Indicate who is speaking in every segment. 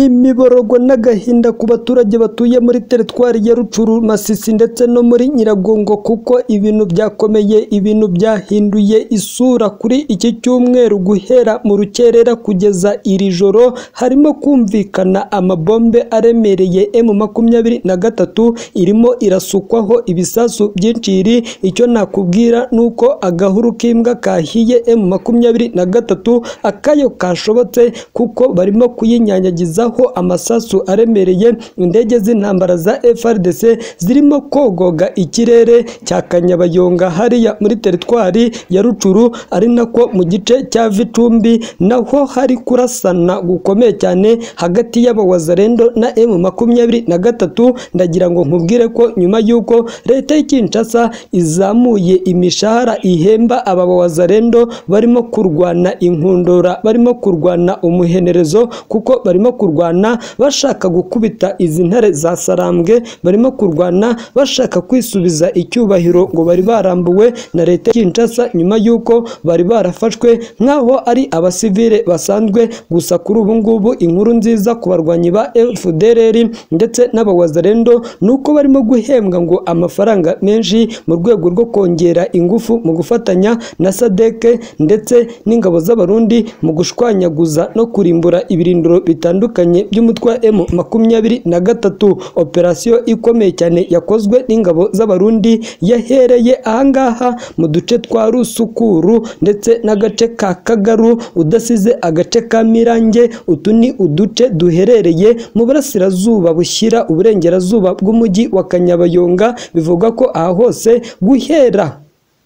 Speaker 1: n'imiborogo n'agahinda ku baturage batuye muri teritwari ya Rucuru Masisi ndetse no muri Nyiragongo kuko ibintu byakomeye ibintu byahinduye isura kuri iki cyumweru guhera mu rukerera kugeza iri joro harimo kumvikana amabombe aremereye M makumyabiri na gatatu irimo irasukwaho ibisasu by'inciri icyo nakubwira ni uko agahuru k'imbwa kahiye M makumyabiri na gatatu akayo kashobotse kuko barimo kuyinyanyagiza kubagezaho amasasu aremereye indege z'intambara za FRDC zirimo kogoga ikirere cya Kanyabayonga hariya muri teritwari ya Rucuru ari nako mu gice cya Vitumbi naho hari kurasana gukomeye cyane hagati y'abawazarendo na M makumyabiri na gatatu ndagira ngo nkubwire ko nyuma y'uko leta y'i Kinshasa izamuye imishahara ihemba aba bawazarendo barimo kurwana inkundura barimo kurwana umuhenerezo kuko barimo kurwana bashaka gukubita izi ntare za sarambwe barimo kurwana bashaka kwisubiza icyubahiro ngo bari barambuwe na leta Kinshasa nyuma y'uko bari barafashwe nk'aho ari abasivile basanzwe gusa kuri ubu ngubu inkuru nziza ku barwanyi ba FDLR ndetse n'abawazarendo ni uko barimo guhembwa ngo amafaranga menshi mu rwego rwo kongera ingufu mu gufatanya na sadeke ndetse n'ingabo z'abarundi mu gushwanyaguza no kurimbura ibirindiro bitandukanye bitandukanye by'umutwe wa M makumyabiri na gatatu operasiyo ikomeye cyane yakozwe n'ingabo z'abarundi yahereye ahangaha mu duce twa rusukuru ndetse n'agace ka kagaru udasize agace ka mirange utu ni uduce duherereye mu burasirazuba bushyira uburengerazuba bw'umujyi wa kanyabayonga bivugwa ko aha hose guhera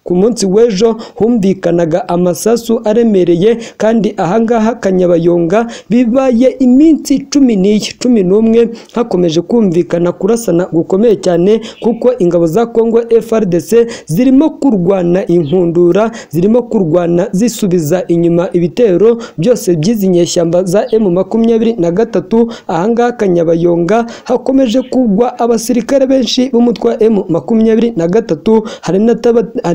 Speaker 1: ku munsi w'ejo humvikanaga amasasu aremereye kandi ahangaha kanyabayonga bibaye iminsi cumi n'iyi cumi n'umwe hakomeje kumvikana kurasana gukomeye cyane kuko ingabo za kongo FRDC zirimo kurwana inkundura zirimo kurwana zisubiza inyuma ibitero byose by'izi nyeshyamba za M makumyabiri na gatatu ahangaha kanyabayonga hakomeje kugwa abasirikare benshi b'umutwe wa M makumyabiri na gatatu hari na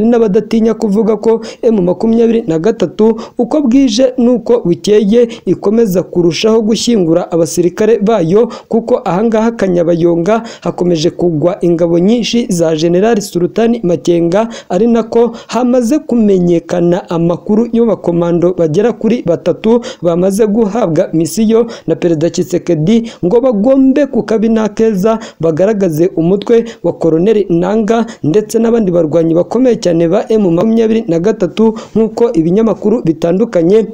Speaker 1: n'abadatinya kuvuga ko M makumyabiri na gatatu uko bwije n'uko bukeye ikomeza kurushaho gushyingura abasirikare bayo kuko ahangaha kanyabayonga hakomeje kugwa ingabo nyinshi za General Sultani Makenga ari nako hamaze kumenyekana amakuru y'abakomando bagera kuri batatu bamaze guhabwa misiyo na Perezida Tshisekedi ngo bagombe ku kabina keza bagaragaze umutwe wa Koloneli Nanga ndetse n'abandi barwanyi bakomeye cyane ba M makumyabiri na gatatu nk'uko ibinyamakuru bitandukanye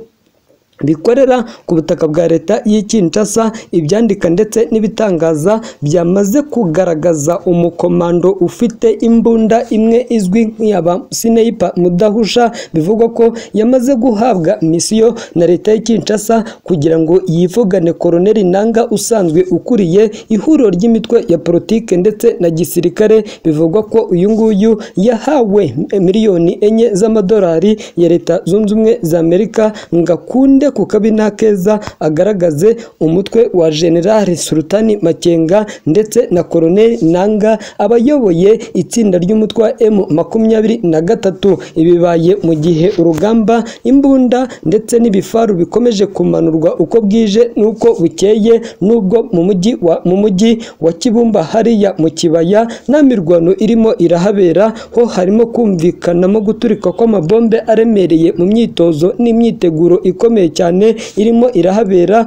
Speaker 1: bikorera ku butaka bwa leta y'i Kinshasa ibyandika ndetse n'ibitangaza byamaze kugaragaza umukomando ufite imbunda imwe izwi nk'iyaba Sineipa Mudahusha bivugwa ko yamaze guhabwa misiyo na leta y'i Kinshasa kugira ngo yivugane Koloneli Nanga usanzwe ukuriye ihuriro ry'imitwe ya politike ndetse na gisirikare bivugwa ko uyu nguyu yahawe miliyoni enye z'amadolari ya leta zunze ubumwe za Amerika ngakunde ku kabi nta keza agaragaze umutwe wa generali sultani makenga ndetse na koroneli nanga abayoboye itsinda ry'umutwe wa m makumyabiri na gatatu ibibaye mu gihe urugamba imbunda ndetse n'ibifaru bikomeje kumanurwa uko bwije n'uko bukeye n'ubwo mu mujyi wa mu mujyi wa kibumba hariya mu kibaya nta mirwano irimo irahabera ho harimo kumvikanamo guturika kw'amabombe aremereye mu myitozo n'imyiteguro ikomeye cyane irimo irahabera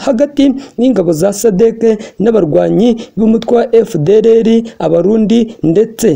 Speaker 1: hagati n'ingabo za sadeke n'abarwanyi b'umutwe wa FDLR abarundi ndetse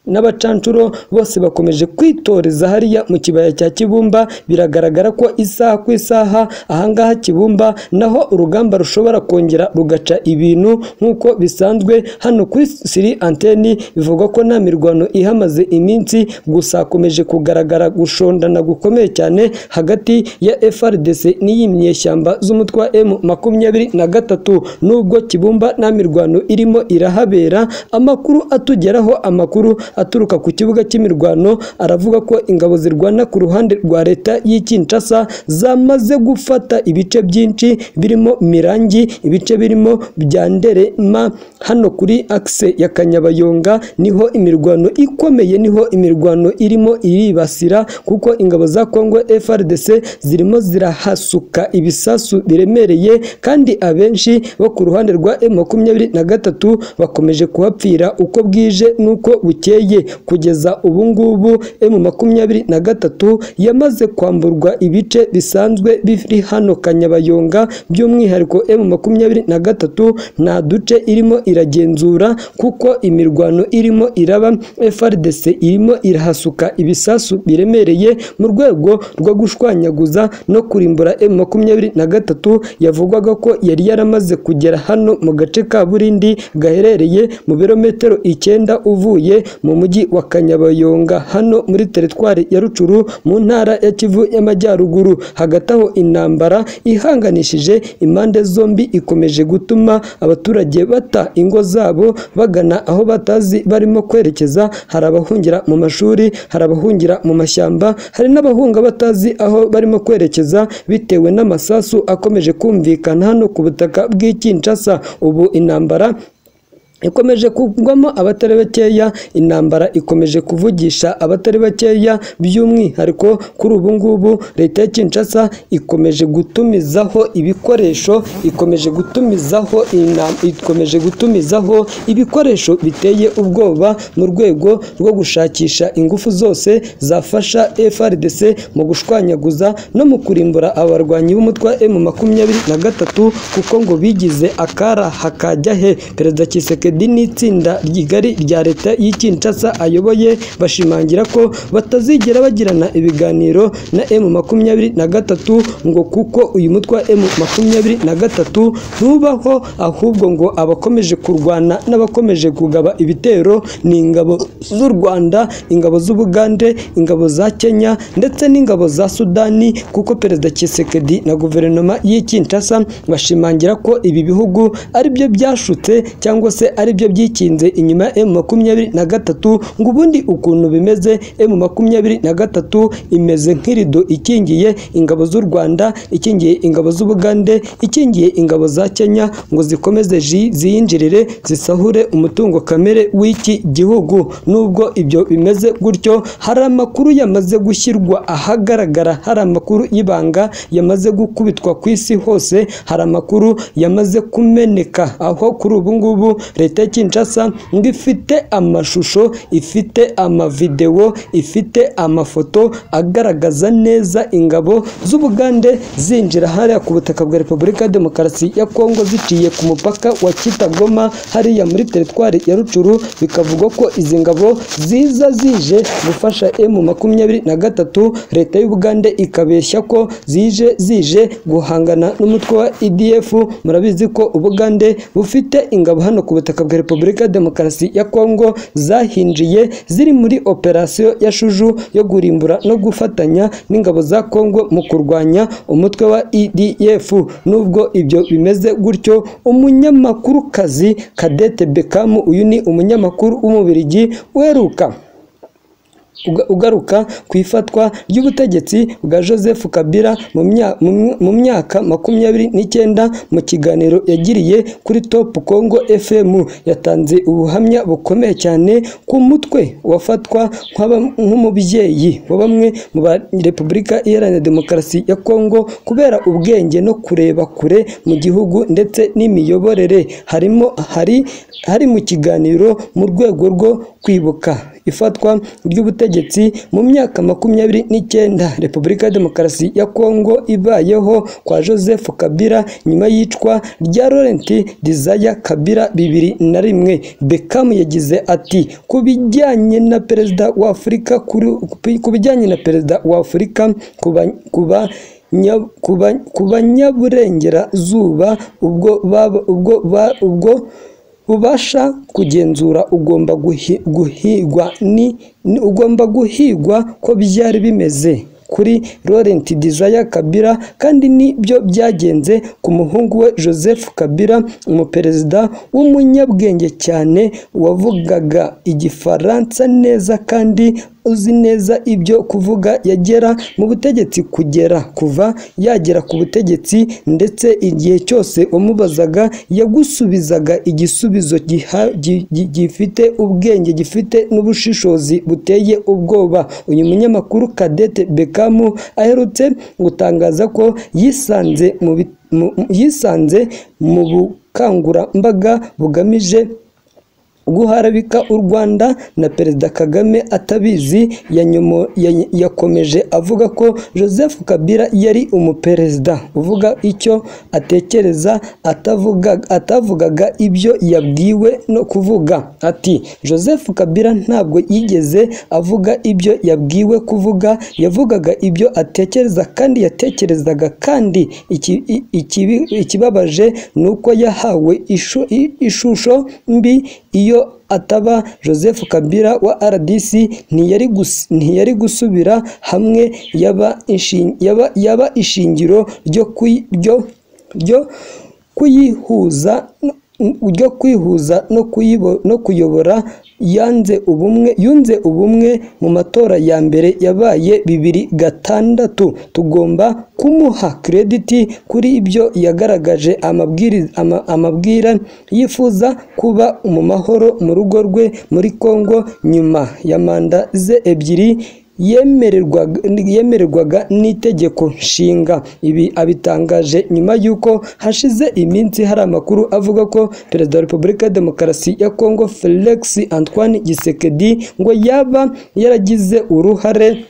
Speaker 1: n'abacanshuro bose bakomeje kwitoreza hariya mu kibaya cya Kibumba biragaragara ko isaha ku isaha ahangaha Kibumba naho urugamba rushobora kongera rugaca ibintu nk'uko bisanzwe hano kuri siri anteni bivugwa ko nta mirwano ihamaze iminsi gusa hakomeje kugaragara gushondana gukomeye cyane hagati ya FRDC n'iyi myeshyamba z'umutwe wa M makumyabiri na gatatu nubwo Kibumba nta mirwano irimo irahabera amakuru atugeraho amakuru aturuka ku kibuga cy'imirwano aravuga ko ingabo zirwana ku ruhande rwa leta y'i Kinshasa zamaze gufata ibice byinshi birimo Mirangi ibice birimo bya Nderema hano kuri akise ya Kanyabayonga niho imirwano ikomeye niho imirwano irimo iribasira kuko ingabo za Kongo FRDC zirimo zirahasuka ibisasu biremereye kandi abenshi bo ku ruhande rwa M23 bakomeje kuhapfira uko bwije n'uko bukeye kugeza ubu ngubu M23 yamaze kwamburwa ibice bisanzwe biri hano Kanyabayonga by'umwihariko M23 nta duce irimo iragenzura kuko imirwano irimo iraba FRDC irimo irahasuka ibisasu biremereye mu rwego rwo gushwanyaguza no kurimbura M23 yavugwaga ko yari yaramaze kugera hano mu gace ka Burindi gaherereye mu birometero icyenda uvuye mu mujyi wa Kanyabayonga hano muri teritwari ya Rucuru mu ntara ya Kivu y'Amajyaruguru hagati aho intambara ihanganishije impande zombi ikomeje gutuma abaturage bata ingo zabo bagana aho batazi barimo kwerekeza hari abahungira mu mashuri hari abahungira mu mashyamba hari n'abahunga batazi aho barimo kwerekeza bitewe n'amasasu akomeje kumvikana hano ku butaka bw'i Kinshasa ubu intambara ikomeje kugwamo abatari bakeya intambara ikomeje kuvugisha abatari bakeya by'umwihariko kuri ubu ngubu leta ya Kinshasa ikomeje gutumizaho ibikoresho ikomeje gutumizaho inam- ikomeje gutumizaho ibikoresho biteye ubwoba mu rwego rwo gushakisha ingufu zose zafasha FRDC mu gushwanyaguza no mu kurimbura abarwanyi b'umutwa M23 kuko ngo bigize akara hakajya he perezida Kiseke Tshisekedi n'itsinda rigari rya leta y'i Kinshasa ayoboye bashimangira ko batazigera bagirana ibiganiro na M23 ngo kuko uyu mutwa M23 ntubaho ahubwo ngo abakomeje kurwana n'abakomeje kugaba ibitero ni ingabo z'u Rwanda ingabo z'Ubugande ingabo za Kenya ndetse n'ingabo za Sudani kuko perezida Tshisekedi na guverinoma y'i Kinshasa bashimangira ko ibi bihugu ari byo byashutse cyangwa se ari byo byikinze inyuma ya M23 ngo ubundi ukuntu bimeze M23 imeze nk'irido ikingiye ingabo z'u Rwanda ikingiye ingabo z'Ubugande ikingiye ingabo za Kenya ngo zikomeze zi- ziyinjirire zisahure umutungo kamere w'iki gihugu nubwo ibyo bimeze gutyo hari amakuru yamaze gushyirwa ahagaragara hari amakuru y'ibanga yamaze gukubitwa ku isi hose hari amakuru yamaze kumeneka aho kuri ubu ngubu leta ya Kinshasa ngo ifite amashusho ifite amavidewo ifite amafoto agaragaza neza ingabo z'Ubugande zinjira hariya ku butaka bwa Repubulika ya Demokarasi ya Kongo ziciye ku mupaka wa Kitagoma hariya muri teritwari ya Rucuru bikavugwa ko izi ngabo ziza zije gufasha M23 leta y'Ubugande ikabeshya ko zije zije guhangana n'umutwe wa EDF murabizi ko Ubugande bufite ingabo hano ku butaka bwa Repubulika ya Demokarasi ya Kongo zahinjiye ziri muri operasiyo ya Shuju yo kurimbura no gufatanya n'ingabo za Kongo mu kurwanya umutwe wa EDF nubwo ibyo bimeze gutyo umunyamakurukazi Kadete Beckham uyu ni umunyamakuru w'umubirigi uheruka uga- ugaruka ku ifatwa ry'ubutegetsi bwa Joseph Kabila mu mya- mu mya- mu myaka makumyabiri n'icyenda mu kiganiro yagiriye kuri Top Congo FM yatanze ubuhamya bukomeye cyane ku mutwe wafatwa nk'aba- nk'umubyeyi wa bamwe mu ba Repubulika Iharanira Demokarasi ya Kongo kubera ubwenge no kureba kure mu gihugu ndetse n'imiyoborere harimo hari hari mu kiganiro mu rwego rwo kwibuka ifatwa ry'ubutegetsi mu myaka makumyabiri n'icyenda repubulika ya demokarasi ya kongo ibayeho kwa joseph kabila nyuma y'icwa rya laurent desire kabila bibiri na rimwe beckham yagize ati ku bijyanye na perezida wa afurika kuri- ku bijyanye na perezida wa afurika kuba, kuba nya- ku ba- ku banyaburengerazuba ubwo baba- ubwo ba- ubwo ubasha kugenzura ugomba guhi- guhigwa ni ni- ugomba guhigwa ko byari bimeze kuri Laurent Desire Kabila kandi nibyo byagenze ku muhungu we Joseph Kabila umuperezida w'umunyabwenge cyane wavugaga igifaransa neza kandi uzi neza ibyo kuvuga yagera mu butegetsi kugera kuva yagera ku butegetsi ndetse igihe cyose wamubazaga yagusubizaga igisubizo giha- gi- gi- gifite ubwenge gifite n'ubushishozi buteye ubwoba uyu munyamakuru Cadette Bekamu aherutse gutangaza ko yisanze mu bi- mu- mu- yisanze mu bukangurambaga bugamije guharabika u Rwanda na Perezida Kagame atabizi yanyomo- ya- yakomeje avuga ko Joseph Kabila yari umuperezida uvuga icyo atekereza atavuga, atavugaga ibyo yabwiwe no kuvuga ati Joseph Kabila ntabwo yigeze avuga ibyo yabwiwe kuvuga yavugaga ibyo atekereza kandi yatekerezaga kandi iki- i- ikibi- ikibabaje ni uko yahawe ishu- i- ishusho mbi iyo ataba Joseph Kabila wa RDC ntiyari gus- ntiyari gusubira hamwe yaba inshin- yaba- yaba ishingiro ryo kuyi- ryo- ryo kuyihuza ryo kwihuza no kuyibo- no kuyobora yanze ubumwe yunze ubumwe mu matora ya mbere yabaye bibiri gatandatu tugomba kumuha krediti kuri ibyo yagaragaje amabwiriza ama- amabwira yifuza kuba mu mahoro mu rugo rwe muri Kongo nyuma ya manda ze ebyiri yemererwaga yemererwaga n'itegeko nshinga ibi abitangaje nyuma y'uko hashize iminsi hari amakuru avuga ko perezida wa repubulika ya demokarasi ya kongo felix antoine gisekedi ngo yaba yaragize uruhare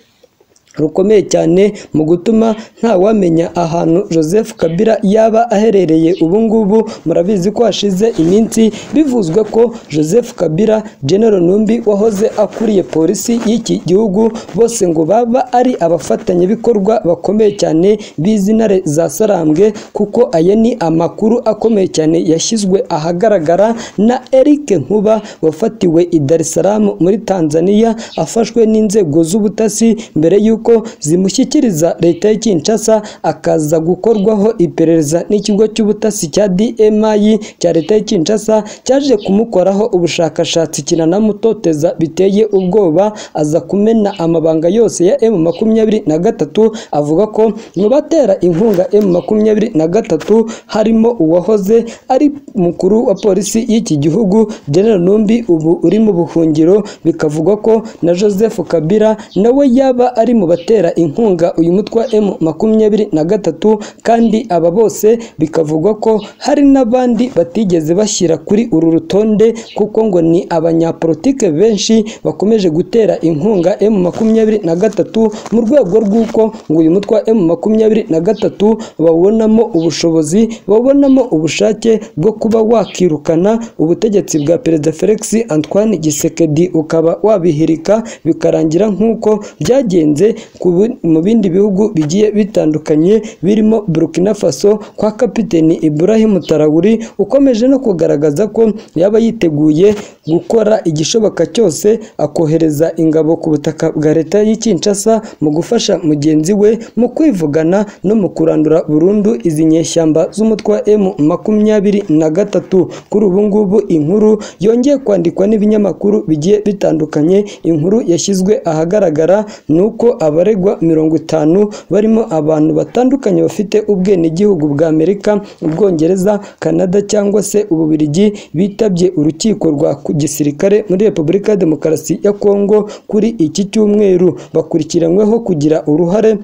Speaker 1: rukomeye cyane mu gutuma ntawamenya ahantu Joseph Kabila yaba aherereye ubu ngubu murabizi ko hashize iminsi bivuzwa ko Joseph Kabila General Numbi wahoze akuriye polisi y'iki gihugu bose ngo baba ari abafatanyabikorwa bakomeye cyane b'izintare za Sarambwe kuko aya ni amakuru akomeye cyane yashyizwe ahagaragara na Eric Nkuba wafatiwe i Dar es Salaam muri Tanzania afashwe n'inzego z'ubutasi mbere y'uko zimushyikiriza leta ya Kinshasa akaza gukorwaho iperereza n'ikigo cy'ubutasi cya DMI cya leta ya Kinshasa cyaje kumukoraho ubushakashatsi kinanamutoteza biteye ubwoba aza kumena amabanga yose ya M makumyabiri na gatatu avuga ko mu batera inkunga M makumyabiri na gatatu harimo uwahoze ari mukuru wa polisi y'iki gihugu General Numbi ubu uri mu buhungiro bikavugwa ko na Joseph Kabila nawe yaba ari mu batera inkunga uyu mutwa M makumyabiri na gatatu kandi aba bose bikavugwa ko hari n'abandi batigeze bashyira kuri uru rutonde kuko ngo ni abanyapolitike benshi bakomeje gutera inkunga M makumyabiri na gatatu mu rwego rw'uko ngo uyu mutwa M makumyabiri na gatatu bawubonamo ubushobozi bawubonamo ubushake bwo kuba wakirukana ubutegetsi bwa perezida Felix Antoine Gisekedi ukaba wabihirika bikarangira nk'uko byagenze ku bu- mu bindi bihugu bigiye bitandukanye birimo Burkina Faso kwa kapiteni Ibrahim Traoré ukomeje no kugaragaza ko yaba yiteguye gukora igishoboka cyose akohereza ingabo ku butaka bwa leta y'i Kinshasa mu gufasha mugenzi we mu kwivugana no mu kurandura burundu izi nyeshyamba z'umutwa M makumyabiri na gatatu kuri ubu ngubu inkuru yongeye kwandikwa n'ibinyamakuru bigiye bitandukanye inkuru yashyizwe ahagaragara ni uko abaregwa mirongo itanu barimo abantu batandukanye bafite ubwenegihugu bwa Amerika Ubwongereza Canada cyangwa se Ububiligi bitabye urukiko rwa ku- gisirikare muri Repubulika ya Demokarasi ya Kongo kuri iki cyumweru bakurikiranyweho kugira uruhare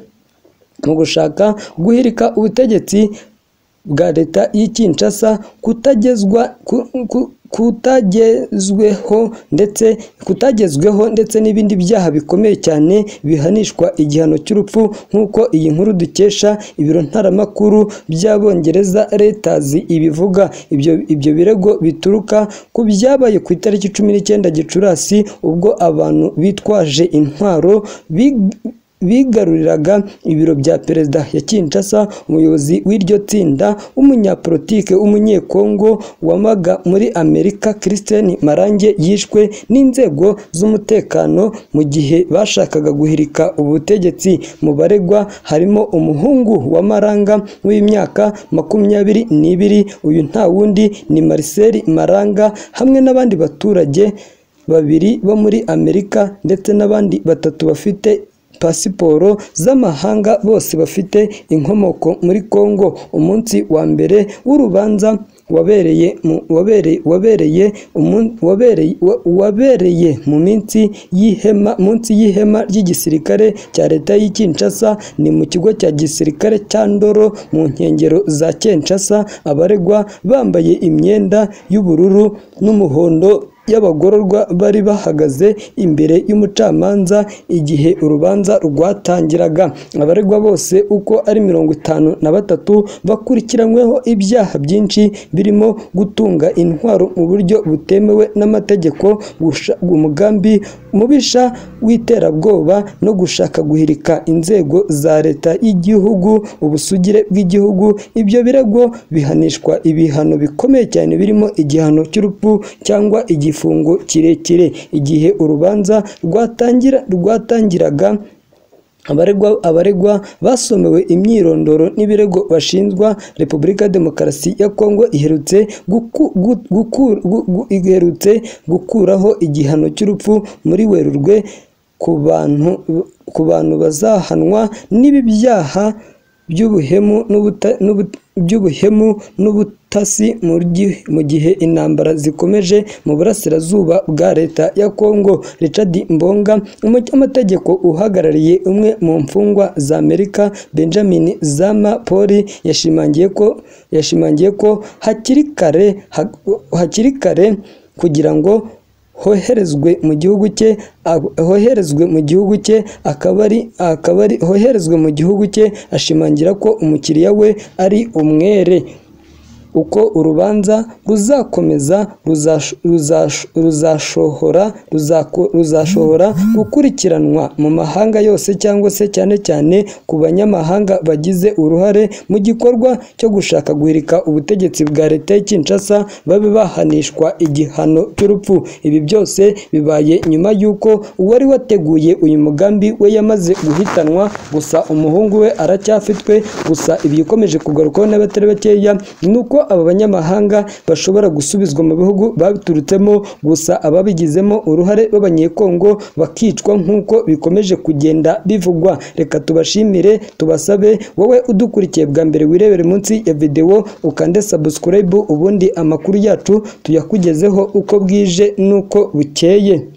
Speaker 1: mu gushaka guhirika ubutegetsi bwa leta y'i Kinshasa kutagezwa ku- ku- kutagezweho ndetse kutagezweho ndetse n'ibindi byaha bikomeye cyane bihanishwa igihano cy'urupfu nk'uko iyi nkuru dukesha ibiro ntaramakuru by'abongereza Reuters ibivuga ibyo ibyo birego bituruka ku byabaye ku itariki cumi n'icyenda Gicurasi ubwo abantu bitwaje intwaro big- bigaruriraga ibiro bya perezida ya Kinshasa umuyobozi w'iryo tsinda w'umunyapolitike w'umunyekongo wamaga muri Amerika Christian Marange yishwe n'inzego z'umutekano mu gihe bashakaga guhirika ubutegetsi mu baregwa harimo umuhungu wa Maranga w'imyaka makumyabiri n'ibiri uyu nta wundi ni Marcel Maranga hamwe n'abandi baturage babiri bo muri Amerika ndetse n'abandi batatu bafite pasiporo z'amahanga bose bafite inkomoko muri Kongo umunsi wa mbere w'urubanza wabereye mu- wabere- wabereye umun- wabereye wa- wabereye mu minsi y'ihema munsi y'ihema ry'igisirikare cya leta y'i Kinshasa ni mu kigo cya gisirikare cya Ndoro mu nkengero za Kinshasa abaregwa bambaye imyenda y'ubururu n'umuhondo y'abagororwa bari bahagaze imbere y'umucamanza igihe urubanza rwatangiraga abaregwa bose uko ari mirongo itanu na batatu bakurikiranyweho ibyaha byinshi birimo gutunga intwaro mu buryo butemewe n'amategeko gusha- umugambi mubisha w'iterabwoba no gushaka guhirika inzego za leta y'igihugu ubusugire bw'igihugu ibyo birego bihanishwa ibihano bikomeye cyane birimo igihano cy'urupfu cyangwa igifungo kirekire igihe urubanza rwatangira rwatangiraga abaregwa abaregwa basomewe imyirondoro n'ibirego bashinjwa repubulika ya demokarasi ya kongo iherutse guku- gu- guku- gu- gu- iherutse gukuraho igihano cy'urupfu muri werurwe ku bantu ku bantu bazahanwa n'ibi byaha by'ubuhemu n'ubuta- n'ubu- by'ubuhemu n'ubutasi mu gi- mu gihe intambara zikomeje mu burasirazuba bwa leta ya Kongo Richard Mbonga umunyamategeko uhagarariye umwe mu mfungwa za Amerika Benjamin Zama Poli yashimangiye ko yashimangiye ko hakiri kare ha- hakiri kare kugira ngo hoherezwe mu gihugu cye ab- hoherezwe mu gihugu cye akaba ari akaba ari hoherezwe mu gihugu cye ashimangira ko umukiriya we ari umwere uko urubanza ruzakomeza ruzash- ruzash- ruzashohora ruzako- ruzashobora gukurikiranwa mu mahanga yose cyangwa se cyane cyane ku banyamahanga bagize uruhare mu gikorwa cyo gushaka guhirika ubutegetsi bwa leta ya Kinshasa babe bahanishwa igihano cy'urupfu ibi byose bibaye nyuma y'uko uwari wateguye uyu mugambi we yamaze guhitanwa gusa umuhungu we aracyafitwe gusa ibi bikomeje kugarukwaho n'abatari bakeya ni uko aba banyamahanga bashobora gusubizwa mu bihugu baturutsemo gusa ababigizemo uruhare b'abanyekongo bakicwa nk'uko bikomeje kugenda bivugwa reka tubashimire tubasabe wowe udukurikiye bwa mbere wirebere munsi ya videwo ukande subscribe ubundi amakuru yacu tuyakugezeho uko bwije n'uko bukeye